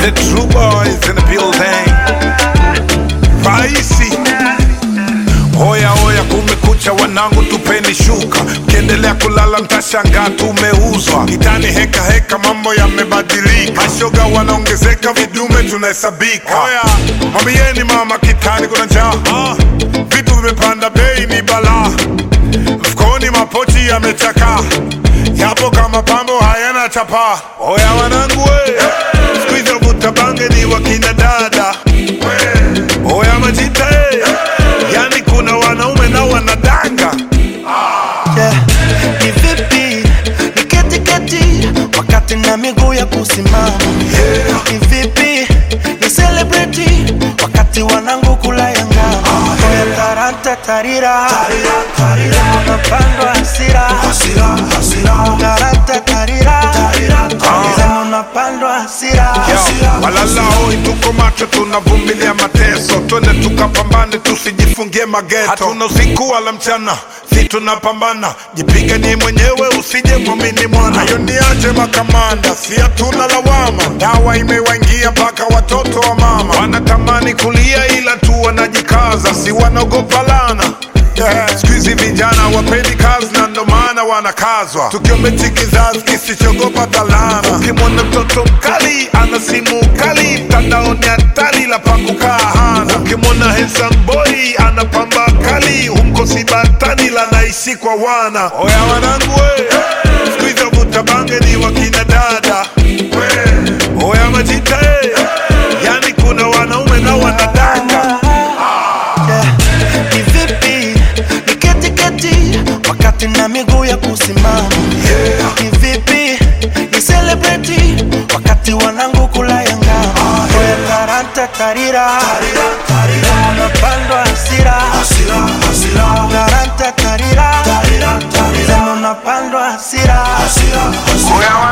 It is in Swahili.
The true boys in the building. Raisi. Hoya hoya, kumekucha wanangu, tupeni shuka. Mkiendelea kulala mtashangaa tumeuzwa. Kitani heka heka, mambo yamebadilika. Mashoga wanaongezeka, vidume tunahesabika. Hoya, mwambieni mama kitani kuna njaa. Ah, Vitu vimepanda bei ni balaa. Mfukoni mapochi yamechakaa, yapo kama pambo hayana chapa. Oya wanangu we, siku hizo vuta bange ni wakina dada. Oya majita eh, yani kuna wanaume na wanadanga. Yeah. Ni vipi ni keti keti wakati na miguu ya kusimama Yeah. ni vipi ni celebrity wakati wanangu kula ya ngama Oya taranta tarira unapandwa hasira taranta tarira Sema unapandwa hasira Yo, walala hoi, tuko macho, tunavumilia mateso, twende tukapambane, tusijifungie mageto. Hatuna usiku wala mchana, si tunapambana, jipiganie mwenyewe, usije mwamini mwana. Hayo niache makamanda, si hatuna lawama, dawa imewaingia mpaka watoto wa mama wanatamani kulia, ila tu wanajikaza, si wanaogopa lana Yeah. Siku hizi vijana wapendi kazi na ndo maana wanakazwa, tukiombechi kizazi kisichogopa dhalana. Ukimwona mtoto mkali ana simu kali, mtandaoni hatari la pakukaa hana. Ukimwona handsome boy ana pamba kali, humkosi batani la naishi kwa wana. Oya wanangu we, siku hizi vuta bange ni wakina dada. Oya majita eh, yani kuna wanaume na wanadanga. Yeah. Ni vipi ni keti keti wakati na miguu ya kusimama Yeah. ni vipi ni celebrity wakati wanangu kula ya ngama Oya taranta tarira unapandwa hasira taranta tarira Sema unapandwa hasira Oya